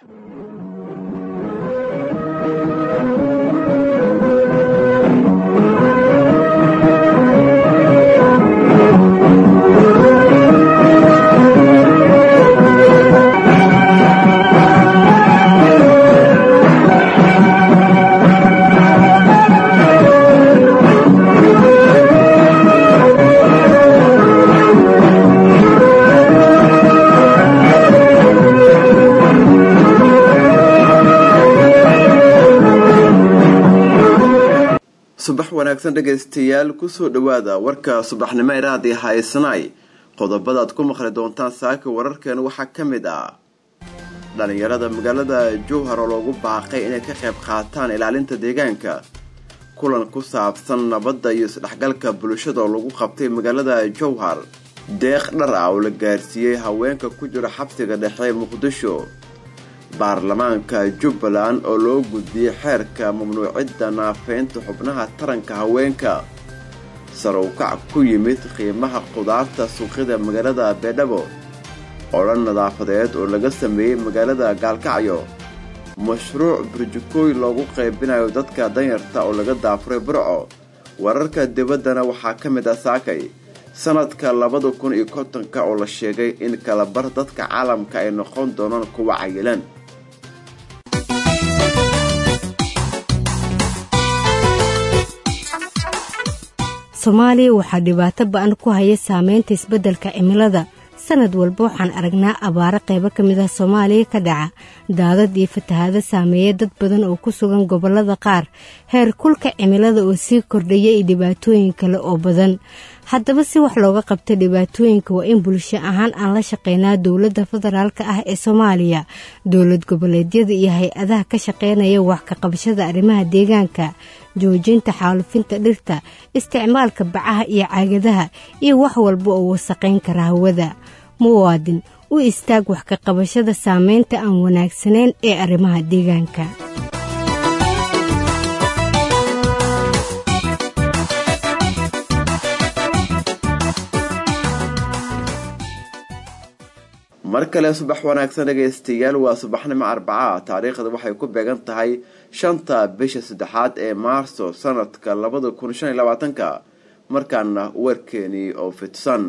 subax wanaagsan dhegaystayaal kusoo dhowaada warka subaxnimo iraadii haysnay qodobadaad ku maqli doontaan saaka wararkeena waxaa ka mid ah dhalinyarada magaalada jowhar oo loogu baaqay inay ka qayb qaataan ilaalinta deegaanka kulan ku saabsan nabadda iyo isdhexgalka bulshada oo lagu qabtay magaalada jowhar deeq dhar ah oo la gaarsiiyey haweenka ku jira xabsiga dhexe muqdisho baarlamaanka jubbaland oo loo gudbiyey xeerka mamnuucidda naafeynta xubnaha taranka haweenka sarowkac ku yimid qiimaha qudaarta suuqyada magaalada beedhabo odhan nadaafadeed oo laga sameeyey magaalada gaalkacyo mashruuc burjikooy loogu qaybinayo dadka danyarta oo laga daafuray burco wararka dibaddana waxaa ka mid ah saakay sanadka labada kun iyo kontonka oo la sheegay in kalabar dadka caalamka ay noqon doonaan kuwa cayilan soomaaliya waxaa dhibaato ba-an ku haya saameynta isbeddelka cimilada sanad walba waxaan aragnaa abaaro qaybo ka mid ah soomaaliya ka dhaca daadad iyo fatahaado saameeya dad badan oo ku sugan gobollada qaar heer kulka cimilada oo sii kordhaya iyo dhibaatooyin kale oo badan haddaba si wax looga qabto dhibaatooyinka waa in bulsho ahaan aan la shaqeynaa dowladda federaalka ah ee soomaaliya dowlad goboleedyada iyo hay-adaha ka shaqeynaya wax ka qabashada arrimaha deegaanka joojinta xaalufinta dhirta isticmaalka bacaha iyo caagadaha iyo wax walba oo wasaqayn kara hawada muwaadin u istaag wax ka qabashada saameynta aan wanaagsanayn ee arrimaha deegaanka mar kale subax wanaagsan dhegaystayaal waa subaxnimo arbaca taariikhda waxay ku beegan tahay shanta bisha saddexaad ee maarso sanadka labada kun shan iyo labaatanka markaana warkeenii oo fidsan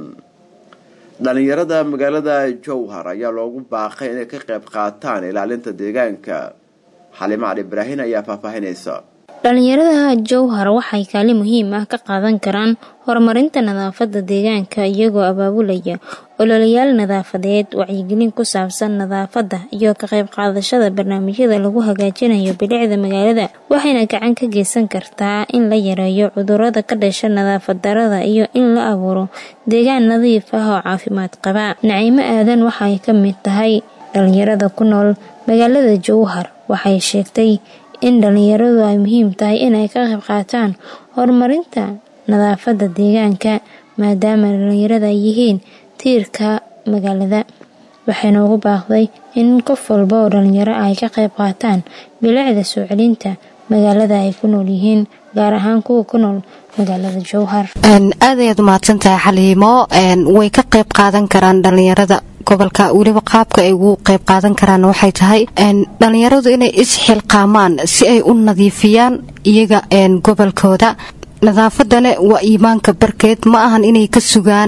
dhalinyarada magaalada jowhar ayaa loogu baaqay inay ka qayb qaataan ilaalinta deegaanka xalimo cali ibraahin ayaa faahfaahinaysa dhalinyarada jowhar waxay kaalin muhiim ah ka qaadan karaan horumarinta nadaafada deegaanka iyagoo abaabulaya ololayaal nadaafadeed wacyigelin ku saabsan nadaafada iyo ka qayb qaadashada barnaamijyada lagu hagaajinayo bilicda magaalada waxayna gacan ka geysan kartaa in la yareeyo cudurada ka dhasha nadaafad darada iyo in la abuuro deegaan nadiif ah oo caafimaad qaba naciimo aadan waxay ka mid tahay dhalinyarada ku nool magaalada jowhar waxay sheegtay in dhalinyaradu ay muhiim tahay inay ka qayb qaataan horumarinta nadaafada deegaanka maadaama dhalinyarada ay yihiin tiirka magaalada waxayna ugu baaqday in qof walba oo dhalinyaro ay ka qayb qaataan bilicda soo celinta magaalada ay ku nool yihiin gaar ahaan kuwa ku nool magaalada jowhar aad ayaad umahadsantahay xaliimo way ka qayb qaadan karaan dhalinyarada gobolka weliba qaabka ay ugu qayb qaadan karaan waxay tahay dhalinyaradu inay isxilqaamaan si ay u nadiifiyaan iyaga gobolkooda nadaafadana waa iimaanka barkeed ma ahan inay ka sugaan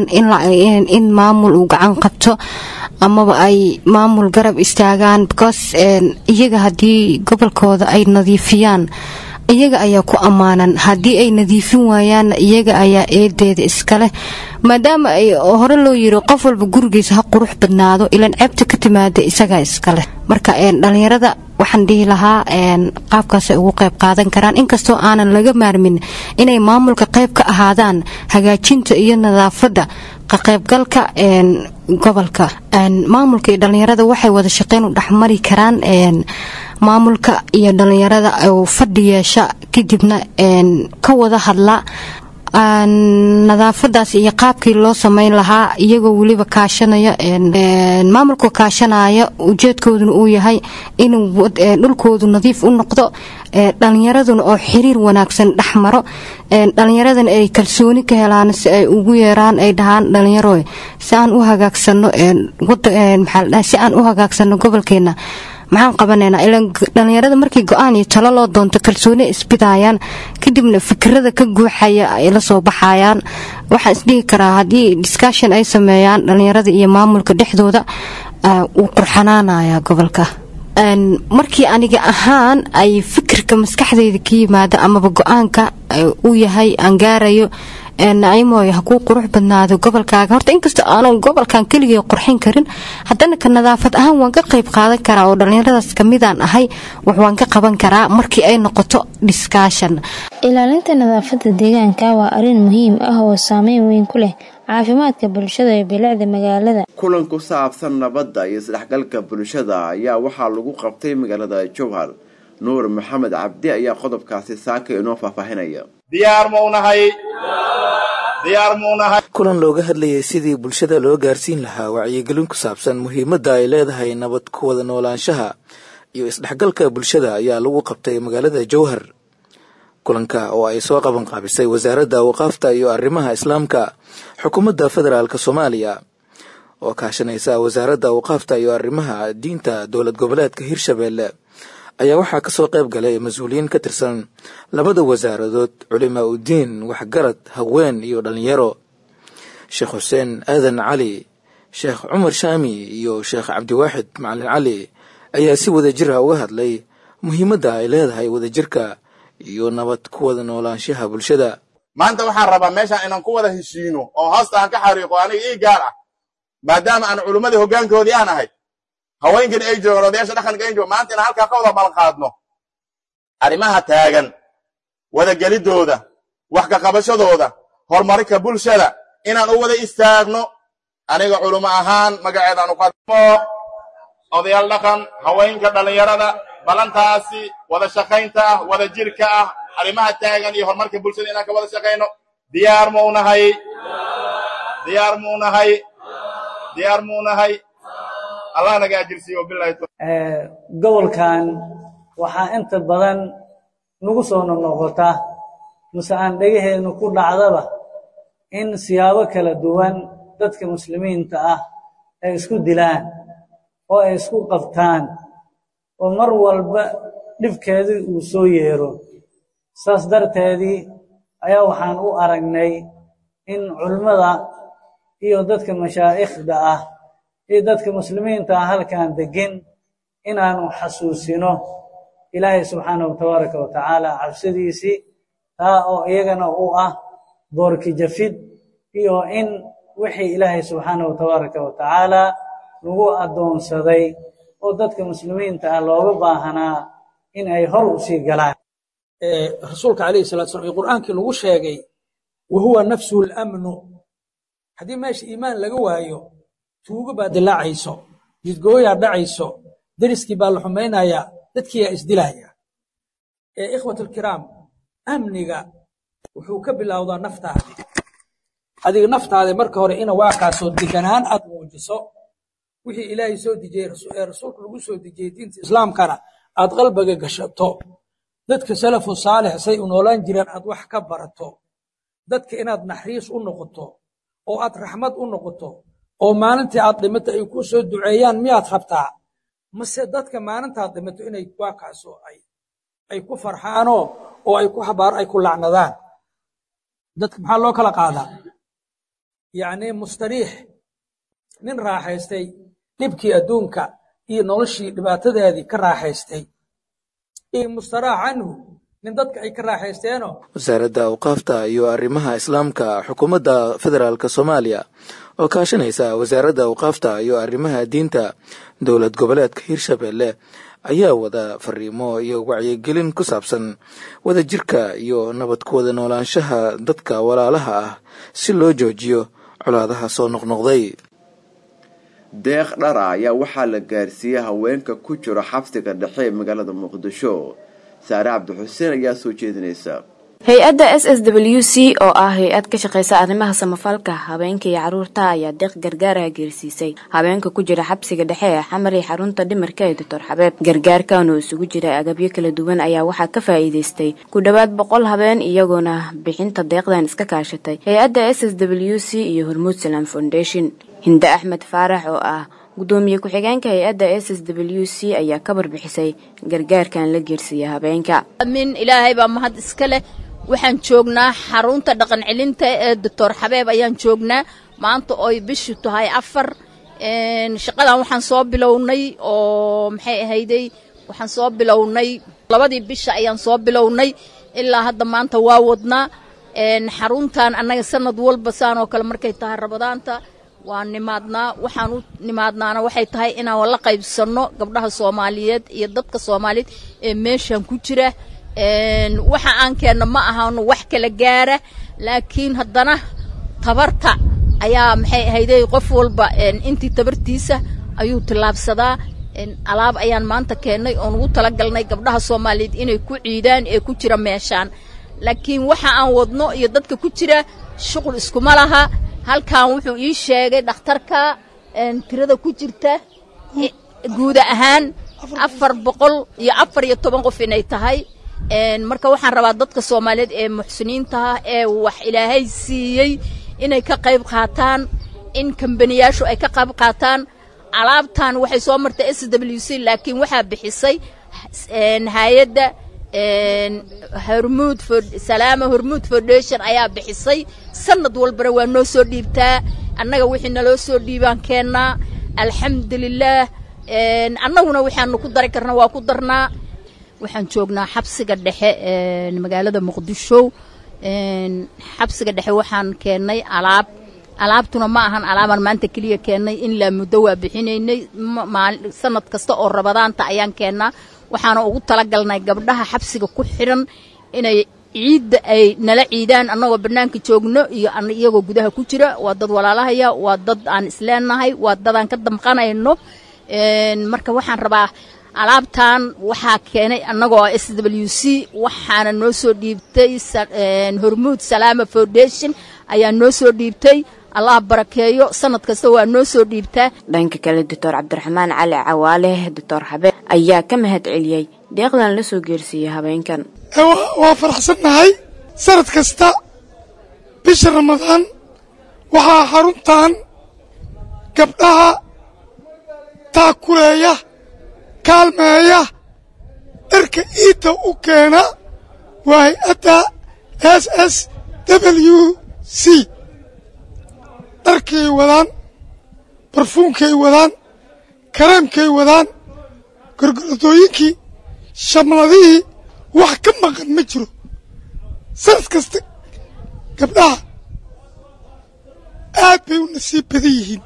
in maamul uu gacan qabto amaba ay maamul garab istaagaan because iyaga haddii gobolkooda ay nadiifiyaan iyaga ayaa ku ammaanan haddii ay nadiifin waayaanna iyaga ayaa eedeeda iskaleh maadaama ay hore loo yiri qof walba gurigiisa ha qurux badnaado ilaan ceebta ka timaada isagaa iskaleh marka dhalinyarada waxaan dhihi lahaa qaabkaasay ugu qayb qaadan karaan inkastoo aanan laga maarmin inay maamulka qayb ka ahaadaan hagaajinta iyo nadaafadda ka qaybgalka gobolka maamulka iyo dhalinyarada waxay wada shaqeyn u dhexmari karaan maamulka iyo dhalinyarada oo fadhi yeesha kadibna ka wada hadla nadaafadaas iyo qaabkii loo sameyn lahaa iyagoo weliba kaashanaya maamulka kaashanaya ujeedkooduna uu yahay inuu dhulkoodu nadiif u noqdo dhalinyaraduna oo xiriir wanaagsan dhexmaro dhalinyaradana ay kalsooni ka helaan si ay ugu yeeraan ay dhahaan dhalinyaro si aan u hagaagsano si aan u hagaagsano gobolkeena maxaan qabanaynaa ilaan dhallinyarada markii go-aan iyo talo loo doonto kalsooni isbidaayaan kadibna fikirada ka guuxaya ay la soo baxayaan waxaan isdhihi karaa haddii discussion ay sameeyaan dhallinyarada iyo maamulka dhexdooda wuu qurxanaanayaa gobolka markii aniga ahaan ay fikirka maskaxdayda ka yimaado amaba go-aanka uu yahay aan gaarayo nacimooy ha kuu qurux badnaado gobolkaaga horta inkastoo aanan gobolkan keligay qurxin karin haddana ka nadaafad ahaan waan ka qayb qaadan karaa oo dhallinyaradaas kamidaan ahay wax waan ka qaban karaa markii ay noqoto discussion ilaalinta nadaafadda deegaanka waa arrin muhiim ah oo saameyn weyn ku leh caafimaadka bulshada ee bilicda magaalada kulan ku saabsan nabadda iyo isdhexgalka bulshada ayaa waxaa lagu qabtay magaalada jowhar nuur maxamed cabdi ayaa qodobkaasi saaka inoo faahfaahinaya diyaar maunahay diyaar maunahay kulan looga hadlayay sidii bulshada loo gaarsiin lahaa wacyigelin ku saabsan muhiimadda ay leedahay nabad ku wada noolaanshaha iyo isdhexgalka bulshada ayaa lagu qabtay magaalada jowhar kulanka oo ay soo qaban qaabisay wasaaradda awqaafta iyo arrimaha islaamka xukuumadda federaalk soomaaliya oo kaashanaysa wasaaradda awqaafta iyo arrimaha diinta dowlad goboleedka hirshabeelle ayaa waxaa kasoo qayb galay mas-uuliyiin ka tirsan labada wasaaradood culimaa udiin waxgarad haween iyo dhallinyaro sheekh xuseen aadan cali sheekh cumar shaami iyo sheekh cabdiwaaxid macalin cali ayaa si wadajir ah uga hadlay muhiimadda ay leedahay wadajirka iyo nabad ku wada noolaanshaha bulshada maanta waxaan rabaa meeshaan inaan ku wada heshiino oo hoosta aan ka xariiqo aniga ii gaar ah maadaama aan culummadii hoggaankoodii aan ahay haweenkani ay joogaan odayaasha dhaqanka ay joogan maanta inaan halkaa ka wada balqaadno arrimaha taagan wadagelidooda wax ka qabashadooda horumarinka bulshada inaan u wada istaagno aniga culummo ahaan magaceedaan u qadmo odayaal dhaqan haweenka dhallinyarada balantaasi wada shaqaynta ah wada jirka ah arrimaha taagan iyo horumarka bulshada inaan ka wada shaqayno diyaar maunahay diyaar maunahay diyaar maunahay allah naga ajirsiiyo bilahi gobolkan waxaa inta badan nagu soo noqnoqota mase aan dhegaheennu ku dhacdaba in siyaabo kala duwan dadka muslimiinta ah ay isku dilaan oo ay isku qabtaan oo mar walba dhibkeedii uu soo yeero saas darteedii ayaa waxaan u aragnay in culimmada iyo dadka mashaa'ikhda ah iyo dadka muslimiinta ah halkan degin inaanu xasuusino ilaahay subxaanahu tabaaraka wa tacaala cabsidiisii taa oo iyagana u ah boorki jafid iyo in wixii ilaahay subxaanahu tabaaraka wa tacaala lagu addoonsaday oo dadka muslimiinta ah looga baahanaa in ay hor u sii galaan rasuulka calayhi salatu slam iyo qur'aankii lagu sheegay wa huwa nafsuhu lamnu haddii meesha iimaan laga waayo tuugo baa dilaacayso jidgooyaa dhacayso deriskii baa la xumaynayaa dadkiiyaa isdilaya ee ikhwat alkiraam amniga wuxuu ka bilowdaa naftaada adiga naftaada marka hore ina waakaasoo deganaan aad muujiso wixii ilaahay soo dejiyey ee rasuulka lagu soo dejiyey diinta islaamkana aad qalbiga gashato dadka salafu saalix say u noolaan jireen aad wax ka barato dadka inaad naxriis u noqoto oo aad raxmad u noqoto oo maalintii aad dhimato ay ku soo duceeyaan miyaad rabtaa mase dadka maalintaad dhimato inay waakaasoo ay ay ku farxaanoo oo ay ku habaar ay ku lacnadaan dadka maxaa loo kala qaadaa yacni mustariix nin raaxaystay dhibkii adduunka iyo noloshii dhibaatadeedii ka raaxaystay iyo mustaraax canhu nin dadka ay ka raaxaysteenoo wasaaradda awqaafta iyo arrimaha islaamka xukuumadda federaalk soomaaliya oo kaashanaysa wasaaradda awqaafta iyo arrimaha diinta dowlad goboleedka hirshabelle ayaa wada fariimo iyo wacyigelin ku saabsan wadajirka iyo nabad ku wada noolaanshaha dadka walaalaha ah si loo joojiyo colaadaha soo noqnoqday deeq dhara ayaa waxaa la gaarsiiyey haweenka ku jira xabsiga dhexe ee magaalada muqdisho saare cabdixuseen ayaa soo jeedinaysa hay-adda s s w c oo ah hay-ad ka shaqeysa arrimaha samafalka habeenka iyo caruurta ayaa deeq gargaaraha geersiisay habeenka ku jira xabsiga dhexe ee xamar iyo xarunta dhimarka ee doctor xabeeb gargaarkan oo isugu jira agabyo kala duwan ayaa waxaa ka faa'iideystay ku dhowaad boqol habeen iyagoona bixinta deeqdan iska kaashatay hay-adda s s w c iyo hormuud salam foundation hinde axmed faarax oo ah gudoomiye ku-xigeenka hay-adda s s w c ayaa ka barbixisay gargaarkan la geersiiya habeenka min ilaahay baa mahad iska leh waxaan joognaa xarunta dhaqan celinta ee doctor xabeeb ayaan joognaa maanta oy bishu tahay afar shaqadan waxaan soo bilownay oo maxay ahayday waxaan soo bilownay labadii bisha ayaan soo bilownay ilaa hadda maanta waa wadnaa xaruntan annaga sanad walba saan oo kale markay tahay rabadaanta waa nimaadnaa waxaan u nimaadnaana waxay tahay inaan la qaybsanno gabdhaha soomaaliyeed iyo dadka soomaaliyeed ee meeshan ku jira waxa aan keenno ma ahano wax kala gaara laakiin haddana tabarta ayaa maxay ahayday qof walba intii tabartiisa ayuu tillaabsadaa alaab ayaan maanta keennay oon ugu talagalnay gabdhaha soomaaliyeed inay ku ciidaan ee ku jira meeshaan laakiin waxa aan wadno iyo dadka ku jira shuqul iskuma laha halkan wuxuu ii sheegay dhakhtarka tirada ku jirta guuda ahaan afar boqol iyo afar iyo toban qof inay tahay marka waxaan rabaa dadka soomaaliyeed ee muxsiniintaha ee wax ilaahay siiyey inay ka qayb qaataan in kambaniyaashu ay ka qayb qaataan alaabtan waxay soo martay s w c laakiin waxaa bixisay hay-adda hormuud salaama hormuud foundation ayaa bixisay sanad walbana waa noo soo dhiibtaa annaga wixii naloo soo dhiibaan keennaa alxamdulilaah annaguna waxaanu ku dari karna waa ku darnaa waxaan joognaa xabsiga dhexe magaalada muqdisho xabsiga dhexe waxaan keennay alaab alaabtuna ma ahan alaabaan maanta keliya keennay in laa muddo waa bixinaynay sanad kasta oo rabadaanta ayaan keennaa waxaana ugu talagalnay gabdhaha xabsiga ku xidhan inay ciidda ay nala ciidaan annagoo bannaanka joogno iyo iyagoo gudaha ku jira waa dad walaalahaya waa dad aan isleenahay waa dadaan ka damqanayno marka waxaan rabaa alaabtan waxaa keenay annagoo s w c waxaana noo soo dhiibtay hormuud salaama foundation ayaa noo soo dhiibtay allah barakeeyo sanad kasta waa noo soo dhiibtaa dhanka kale doctor cabdiraxmaan cali cawaale doctor xabeeb ayaa ka mahad celiyey deeqdan la soo geersiiyey habeenkan waa faraxsannahay sanad kasta bisha ramadaan waxaa xaruntan gabdhaha taakuleeya kaalmeeya dharka iidda u keena waa hay-adda s s w c dharkay wadaan barfuunkay wadaan kareemkay wadaan gorgorodooyinkii shamladihii wax ka maqan ma jiro sanad kasta gabdhaha aad bay u nasiib badan yihiin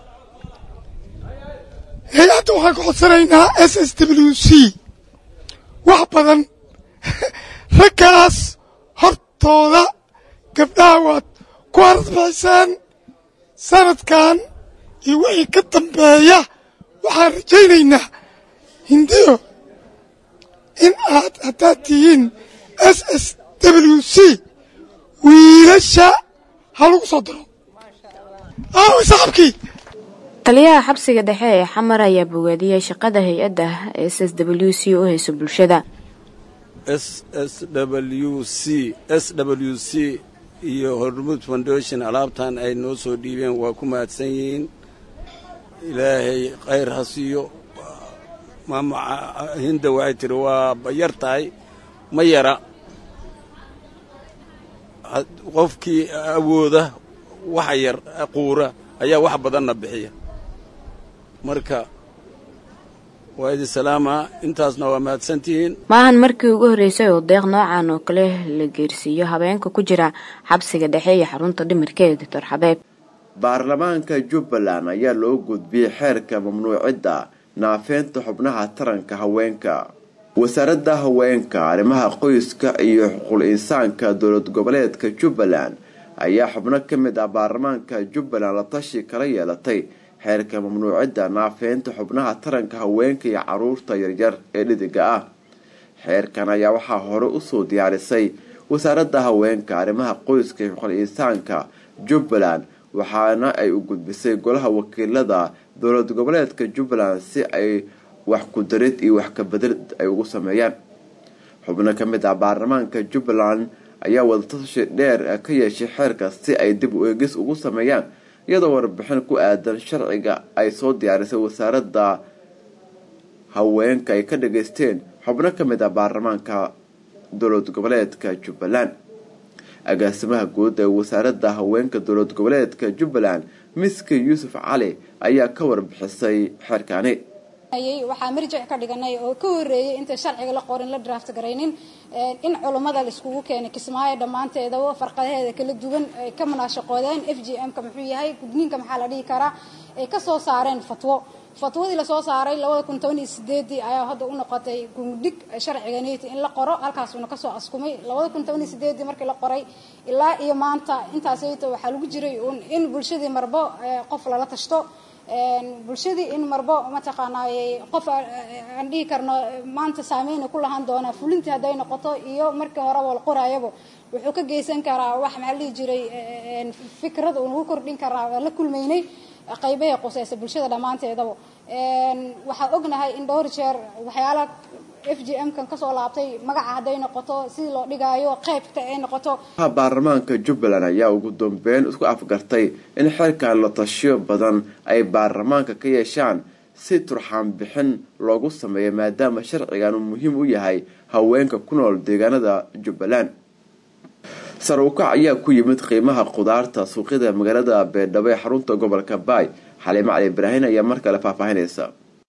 hay-adda waxaan ka codsanaynaa s s w c wax badan raggaas hortooda gabdhaha waad ku aradbixiseen sanadkan iyo wixii ka dambeeya waxaan rajaynaynaa hindiyo in aad haddaad tihiin s s w c wiilasha ha lagu soo daro aawi saxabkii taliyaha xabsiga dhexe ee xamar ayaa bogaadiyey shaqada hay-adda s s w c u hayso bulshada s s w c s w c iyo hormuud foundation alaabtan ay noo soo dhiibeen waa ku mahadsan yihiin ilaahay khayr ha siiyo maama hinda waxay tiri waa yar tahay ma yara qofkii awooda waxa yar quura ayaa wax badanna bixiya marka waa idin salaamaa intaasna waa mahadsantihiin maahan markii ugu horreysay oo deeq noocan oo kale la geersiiyo habeenka ku jira xabsiga dhexe iyo xarunta dhimirka ee doctor xabeeb baarlamaanka jubbaland ayaa loo gudbiyey xeerka mamnuucidda naafeynta xubnaha taranka haweenka wasaaradda haweenka arrimaha qoyska iyo xuquul insaanka dowlad goboleedka jubbaland ayaa xubno ka mid ah baarlamaanka jubbaland la tashi kala yeelatay xeerka mamnuucidda naafeynta xubnaha taranka haweenka iyo caruurta yaryar ee dhidiga ah xeerkan ayaa waxaa hore usoo diyaarisay wasaaradda haweenka arrimaha qoyska iyo xuquul insaanka jubbaland waxaana ay u gudbisay golaha wakiilada dowlad goboleedka jubbaland si ay wax ku darid iyo wax kabedel ay ugu sameeyaan xubno ka mid ah baarlamaanka jubbaland ayaa wadatashi dheer ka yeeshay xeerka si ay dib u eegis ugu sameeyaan iyadoo warbixin ku aadan sharciga ay soo diyaarisay wasaaradda haweenka ay ka dhageysteen xubno ka mid ah baarlamaanka dowlad goboleedka jubbaland agaasimaha guud ee wasaaradda haweenka dowlad goboleedka jubbaland miski yuusuf cali ayaa ka warbixisay xeerkaani waxaa marjic ka dhiganay oo ka horeeyay inta sharciga la qorin la draft garaynin in culummada laiskugu keenay kismaayo dhammaanteedaba farqadaheeda kala duwan ay ka munaashaqoodeen f g m ka muxuu yahay gudniinka maxaa la dhihi karaa ay kasoo saareen fatwo fatwadii lasoo saaray labada kun toban iyo sideedii ayaa hadda u noqotay gundhig sharciganiti in la qoro halkaasuna kasoo askumay labada kun toban iyo sideedii markii la qoray ilaa iyo maanta intaasayto waxaa lagu jiray in bulshadii marbo qof lala tashto bulshadii in marbo mataqaanaa qof aan dhihi karno maanta saameyna ku lahaan doonaa fulintii hadday noqoto iyo markii horeba la qoraayaba wuxuu ka geysan karaa wax maxaa la dhihi jiray fikrada uu nagu kordhin karaa waa la kulmaynay qaybahay quseysa bulshada dhammaanteedaba waxaa ognahay in dhowr jeer waxyaala f g m kan kasoo laabtay magaca hadday noqoto sidii loo dhigaayo qeybta ay noqoto baarlamaanka jubbaland ayaa ugu dambeyn isku afgartay in xeerkan la tashiyo badan ay baarlamaanka ka yeeshaan si turxaan bixin loogu sameeyo maadaama sharcigan uu muhiim u yahay haweenka ku nool deegaanada jubbaland sar ukac ayaa ku yimid qiimaha khudaarta suuqyada magaalada beedhabo ee xarunta gobolka baay xaliimo cali ibraahin ayaa mar kale faahfaahinaysa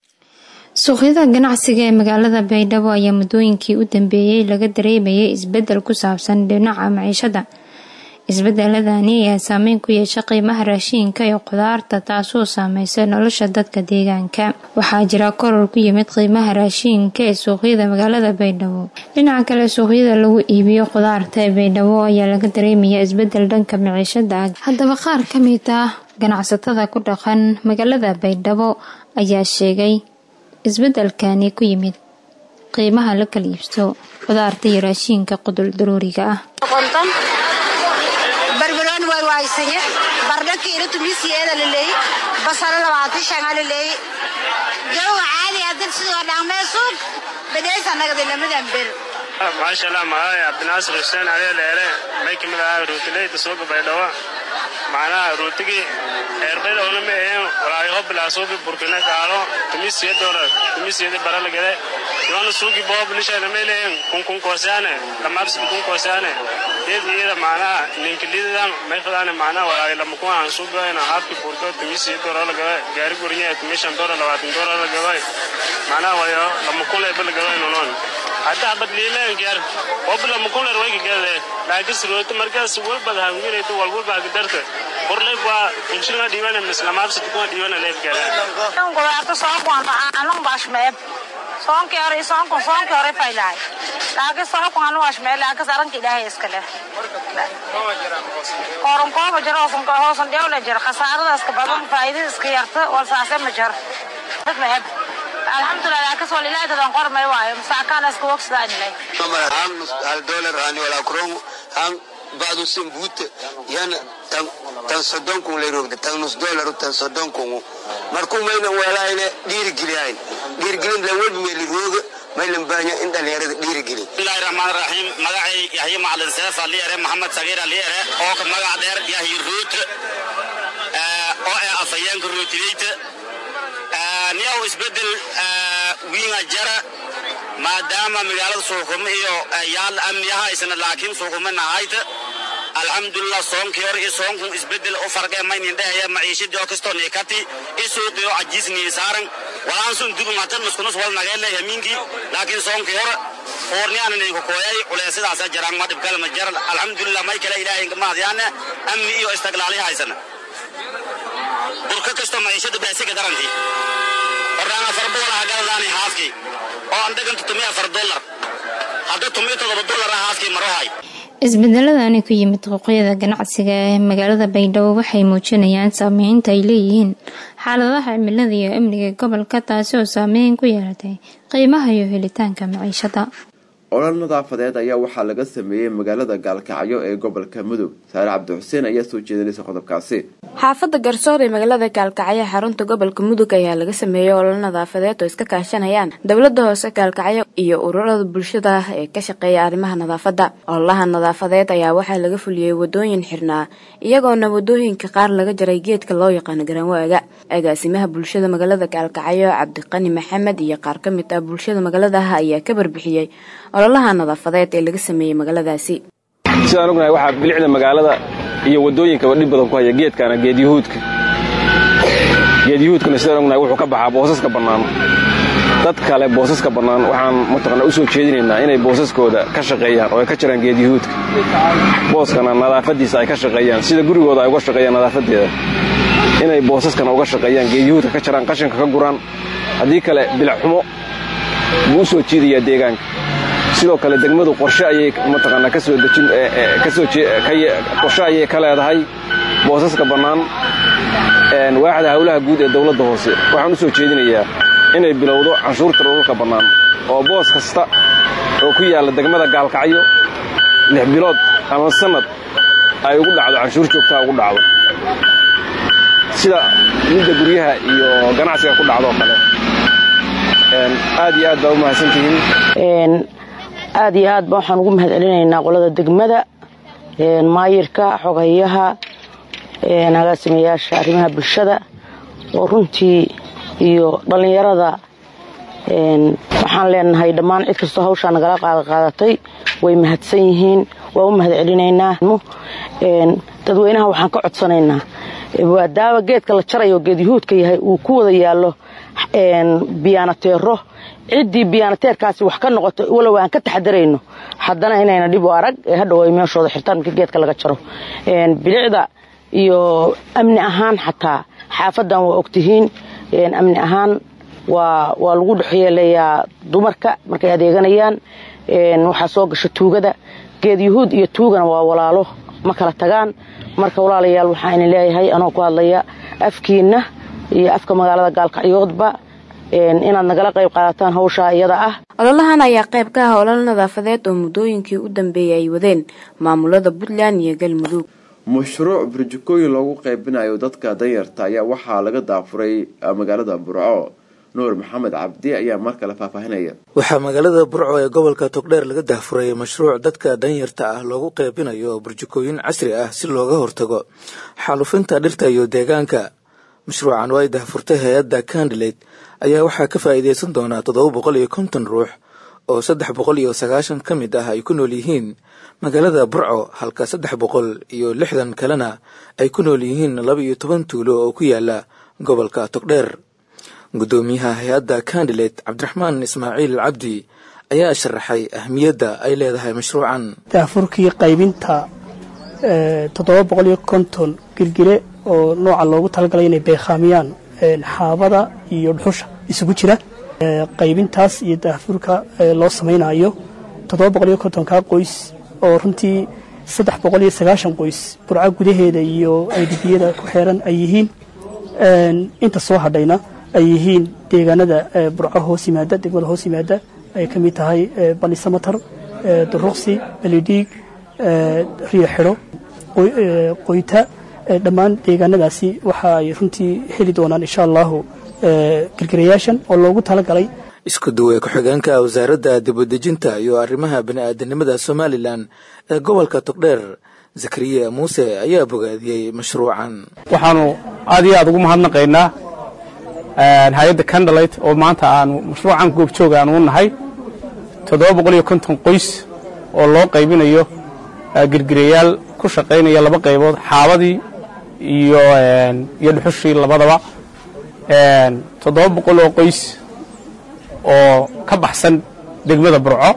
suuqyada ganacsiga ee magaalada baydhabo ayaa muddooyinkii u dambeeyey laga dareemayay isbedel ku saabsan dhinaca maciishada isbedeladani ayaa saameyn ku yeesha qiimaha raashiinka iyo khudaarta taasoo saameysay nolosha dadka deegaanka waxaa jira koror ku yimid qiimaha raashiinka ee suuqyada magaalada baydhabo dhinaca kale suuqyada lagu iibiyo khudaarta ee baydhabo ayaa laga dareemaya isbedel dhanka maciishada ah haddaba qaar ka mid ah ganacsatada ku dhaqan magaalada baydhabo ayaa sheegay isbedelkani ku yimid qiimaha la kala iibso khudaarta iyo raashiinka qudul daruuriga ah barbarooni way waaysanye bardhaki ina tumisiyeeda laleeyi basalo labaatan shanga laleeyi jawga caadi hadan sidoo dhaqmee suuq badheesa nagada lamadan ber maasha allah magacay cabdinaasir xuseen cali dheere may ka mid ahaa ruutileyda suuqa baydhabo macnaha ruutigii eerbaydhowna ma aheen walaayo bilaa suuqi burkina gaalo tumisiyadoola tumisiyadi baralagade yoona suuqi boob lishayna may leeyen kunkun koosaane lamaabsidi kun koosaane iyada iyada macnaha ninkilidadan may fadaane macnaha walaayo lamakun aan suuqayna haafki burko tumisiyadoola lagaba gaari gurinya tumishan doola labaatan doola lagaba macnaha wayo lamakun leeba lagaba nonoon hadda abad liimaankyar wabla makular wayka gade laakiin sirooto markaas walbad hangilayto walwalba hagdarta borleyb waa inshilna dhiibana mislamaabsad kuma dhiibana leeb gada khudaarta soonkuan anan baashmeeb soonkii hore soonkun soonkii hore faylahay laakiin soonku anu waashmeeb laakiin saranka ilaahay iska leh kooran kooba jiro hoosan dhewle jiro khasaarada iska badan faa'iidada iska yarta walsaase ma jiro meeb alxamdulilah laakiin wal ilaahay dadan qormay waayo masaakaan iska wogsadaan ilay han hal dolar hani wala kuron han badu sin bute yana tan tan sodon kun lay rogde tan nus dolar tan sodon kun markuu mayna walaayne dhiiri geliyayn dhiiri gelin la wadi meeli roga maylan baanya in dhalinyarada dhiiri gelin bismillahi rahmaan rahiim magacay yahya macalin seef aliyare maxamed sagiir aliyare oo ka magac dheer yahya ruut oo ah afayeenka ruutileyta niyaw isbedel wiinga jara maadaama magaalada suuqumo iyo yaal amniyaha isna laakiin suuqumo nahayta alxamdulilah soonkii hore iyo soonkun isbedel u farqee maynin dhehaya maciishadii oo kastoo niikati i suuqii oo cajiisnii saaran walaansun dugumatan muskunus wal nageele yamiinkii laakiin soonkii hore foorniyaana ninku kooyay culeysadaasa jaraan ma dhibkale ma jaran alxamdulilah may kale ilaahay mahadyaane amni iyo istaglaali haysana burka kastoo maciishada baasiga darantii horaan afar boqol ah galadaani haafkii oo aan dhagan tutumiy afar dollar hadda tumiy todoba dollar ah haafkii marohay isbedeladani ku yimid xuquuqyada ganacsiga ee magaalada baydhabo waxay muujinayaan saameynta ay leeyihiin xaaladaha cimilada iyo amniga gobolka taasi oo saameyn ku yeelatay qiimaha iyo helitaanka maciishada olol nadaafadeed ayaa waxaa laga sameeyey magaalada gaalkacyo ee gobolka mudug saare cabdixuseen ayaa soo jeedinaysa qodobkaasi xaafadda garsoor ee magaalada gaalkacyo xarunta gobolka mudug ayaa laga sameeyey olol nadaafadeed oo iska kaashanayaan dowlada hoose gaalkacyo iyo ururada bulshada ee ka shaqeeya arrimaha nadaafadda ololaha nadaafadeed ayaa waxaa laga fuliyey wadooyin xirnaa iyagoona wadooyinka qaar laga jaray geedka loo yaqaano garanwaaga agaasimaha bulshada magaalada gaalkacyo cabdiqani maxamed iyo qaar ka mid ah bulshada magaaladaah ayaa ka barbixiyey ololaha nadaafadeed ee laga sameeyey magaaladaasi sidaan ognahay waxaa bilicda magaalada iyo wadooyinkaba dhib badan ku haya geedkana geedyahuudka geedyahuudkana sidaan ognahay wuxuu ka baxaa boosaska bannaan dad kale boosaska bannaan waxaan mataqana u soo jeedinaynaa inay boosaskooda ka shaqeeyaan oo ay ka jiraan geedyahuudka booskana nadaafaddiisa ay ka shaqeeyaan sida gurigooda ay uga shaqeeyaan nadaafadeeda inay boosaskana uga shaqeeyaan geedyahuudka ka jiraan qashinka ka guraan haddii kale bilacxumo buu u soo jiidayaa deegaanka sidoo kale degmadu qorshe ayay mataqaanaa ka soo dejin kasoo qorshe ayay ka leedahay boosaska bannaan waaxda howlaha guud ee dawladda hoose waxaan u soo jeedinayaa inay bilowdo canshuurta dhululka bannaan oo boos kasta oo ku yaalla degmada gaalkacyo lix bilood ama sannad ay ugu dhacdo canshuur joogtaa ugu dhacdo sida midda guryaha iyo ganacsiga ku dhacdoo kale aad iyo aad baa u mahadsantihiin aad iyo aad ba waxaan ugu mahad celinaynaa qolada degmada maayirka xogayaha agaasimayaasha arrimaha bulshada oo runtii iyo dhallinyarada waxaan leenahay dhammaan cid kastoo hawshaa nagala qaadaqaadatay way mahadsan yihiin waa u mahad celinaynaa dadweynaha waxaan ka codsanaynaa maadaama geedka la jarayo geed yuhuudka yahay uu ku wada yaallo biyaanateero ciddii biyaanateerkaasi wax ka noqoto walow aan ka taxadarayno haddana inayna dhib u arag ee hadhow ay meeshooda xirtaan markii geedka laga jaro bilicda iyo amni ahaan xataa xaafaddan waa ogtihiin amni ahaan waa waa lagu dhexyeelayaa dumarka markay adeeganayaan waxaa soo gasha tuugada geed yuhuud iyo tuugana waa walaalo ma kala tagaan marka walaalayaal waxaa idin leeyahay anoo ku hadlaya afkiinna iyo afka magaalada gaalkacyoodba inaad nagala qayb qaadataan hawshaa iyada ah ololahan ayaa qayb ka ah olol nadaafadeed oo muddooyinkii u dambeeyay ay wadeen maamulada puntland iyo galmudug mashruuc burjikooyin loogu qaybinayo dadka danyarta ayaa waxaa laga daafuray magaalada burco nuur maxamed cabdi ayaa mar kale faahfaahinaya waxaa magaalada burco ee gobolka togdheer laga daafuray mashruuc dadka danyarta ah loogu qaybinayo burjikooyin casri ah si looga hortago xaalufinta dhirta iyo deegaanka mashruucan oo ay daafurtay hay-adda candilate ayaa waxaa ka faa'iidaysan doonaa toddoba boqol iyo konton ruux oo saddex boqol iyo sagaashan ka mid ah ay ku nool yihiin magaalada burco halka saddex boqol iyo lixdan kalena ay ku nool yihiin laba iyo toban tuulo oo ku yaala gobolka togdheer guddoomiyaha hay-adda candilate cabdiraxmaan ismaaciil cabdi ayaa sharaxay ahmiyadda ay leedahay mashruucan daafurkii qaybinta toddoba boqol iyo konton girgire oo nooca loogu talagalay inay beekhaamiyaan xaabada iyo dhuxusha isugu jira qaybintaas iyo daafurka loo samaynayo toddoba boqol iyo kontonkaa qoys oo runtii saddex boqol iyo sagaashan qoys burco gudaheeda iyo aydhibiyada ku xeeran ay yihiin inta soo hadhayna ay yihiin deegaanada burco hoos yimaada degmada hoos yimaada ay ka mid tahay balisamatar duruqsi belidhiig riyo xidho qoyta dhammaan deegaanadaasi waxa ay runtii heli doonaan insha allahu girgirayaashan oo loogu talagalay isku duwee ku-xigeenka wasaaradda dibadejinta iyo arrimaha bini'aadanimada somalilan ee gobolka togdheer zakariya muuse ayaa bogaadiyey mashruucan waxaanu aad iyo aad ugu mahadnaqaynaa hay-adda candalite oo maanta aanu mashruucan goobjooga aanu u nahay toddoba boqol iyo konton qoys oo loo qaybinayo girgirayaal ku shaqaynaya laba qaybood xaabadii iyo iyo dhuxushii labadaba toddoba boqol oo qoys oo ka baxsan degmada burco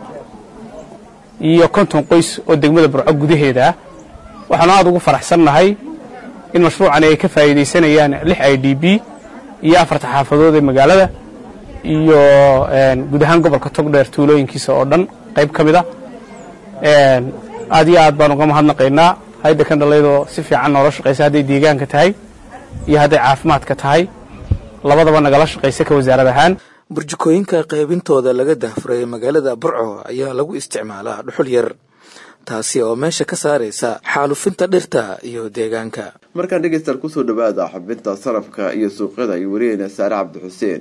iyo konton qoys oo degmada burco gudaheeda ah waxaanu aad ugu faraxsannahay in mashruucani ay ka faa'iidaysanayaan lix i d b iyo afarta xaafadood ee magaalada iyo guud ahaan gobolka togdheer tuulooyinkiisa oo dhan qayb ka mid a aad iyo aad baan uga mahadnaqaynaa hayadda kandhalaydoo si fiican noola shaqaysa hadday deegaanka tahay iyo hadday caafimaadka tahay labadaba nagala shaqaysa ka wasaarad ahaan burjikooyinka qaybintooda laga dahfuray magaalada burco ayaa lagu isticmaalaa dhuxul yar taasi oo meesha ka saaraysa xaalufinta dhirta iyo deegaanka markaan dhegeystaal kusoo dhawaada xubinta sarafka iyo suuqyada iyo wariyeyna saare cabdi xuseen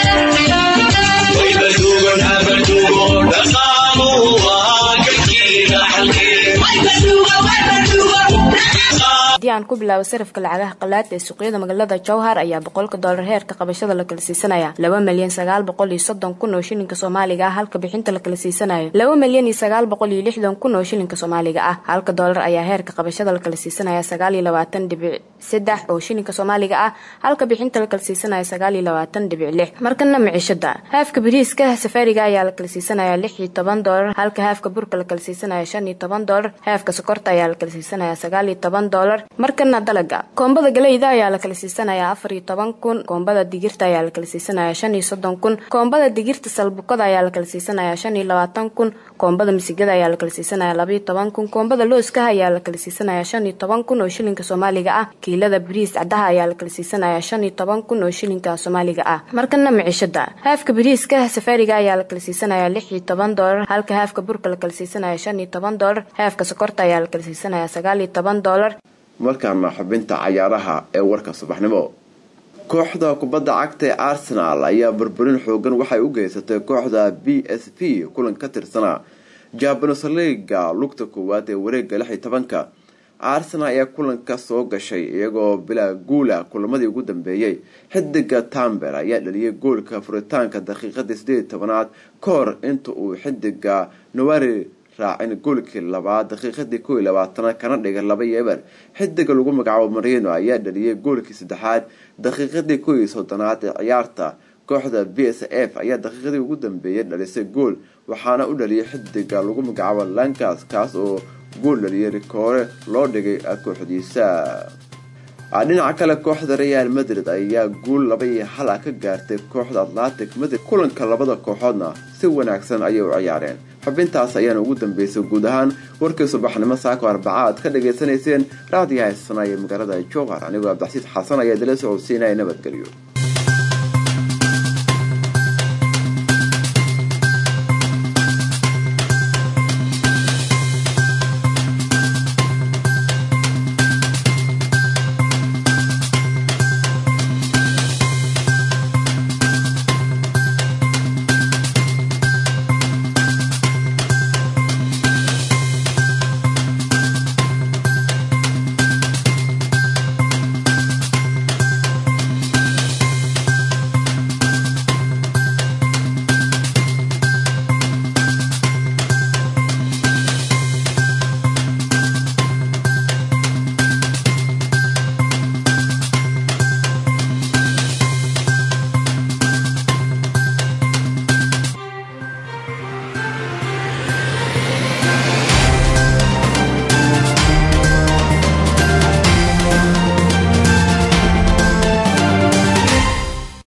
haddii aan ku bilaabo sarafka lacagaha qalaad ee suuqyada magaalada jowhar ayaa boqolka doolar heerka qabashada la kala siisanaya laba milyan sagaal boqol iyo soddon kun oo shilinka soomaaliga ah halka bixinta la kala siisanayo laba milyan iyo sagaal boqol iyo lixdan kun oo shilinka soomaaliga ah halka doolar ayaa heerka qabashada la kala siisanaya sagaal iyo labaatan dhibic saddex oo shilinka soomaaliga ah halka bixinta la kala siisanaya sagaal iyo labaatan dhibic lix markana miciishada haafka bariiska safaariga ayaa la kala siisanaya lix iyo toban doolar halka haafka burka la kala siisanaya shan iyo toban doolar haafka sokorta ayaa la kala siisanaya sagaal iyo toban doolar markana dalaga koombada galeyda ayaa la kala siisanaya afar iyo toban kun koombada digirta ayaa la kala siisanaya shan iyo soddon kun koombada digirta salbukada ayaa la kala siisanaya shan iyo labaatan kun koombada misigada ayaa la kala siisanaya laba iyo toban kun koombada looskaha ayaa la kala siisanaya shan iyo toban kun oo shilinka soomaaliga ah kiilada bariis cadaha ayaa la kala siisanaya shan iyo toban kun oo shilinka soomaaliga ah markana miciishada haafka bariiska safaariga ayaa la kala siisanaya lix iyo toban doolar halka haafka burka la kala siisanaya shan iyo toban doolar haafka sokorta ayaa la kala siisanaya sagaal iyo toban doolar markaana xubinta cayaaraha ee warka subaxnimo kooxda kubadda cagta ee arsenal ayaa burburin xoogan waxay u geysatay kooxda b s p kulan ka tirsanaa jabanos liga lugta koowaad ee wareega lix iyo tobanka arsenal ayaa kulanka soo gashay iyagoo bilaa guula kulamadii ugu dambeeyey xidiga tamber ayaa dhaliyay goolka furitaanka daqiiqadii sideed tobanaad ka hor inta uu xidiga nowari raacin goolkii labaad daqiiqadii kow iyo labaatanaad kana dhigay laba iyo eber xidiga lagu magacaabo marino ayaa dhaliyay goolkii saddexaad daqiiqadii kow iyo soddonaad ee ciyaarta kooxda b s f ayaa daqiiqadii ugu dambeeyay dhalisay gool waxaana u dhaliyay xidiga lagu magacaabo lankas kaas oo gool dhaliyay rikoore loo dhigay kooxdiisa dhinaca kale kooxda real madrid ayaa guul laba iyo hal ah ka gaartay kooxda atlantic madrid kulanka labada kooxoodna si wanaagsan ayay u ciyaareen xubintaas ayaana ugu dambeysay guud ahaan warkii subaxnimo saako arbaca aad ka dhagaysanayseen raadiyaha heesana ee magaalada jowhar anigoo abdaxsiis xasan ayaa dala socodsiinaya nabadgelyo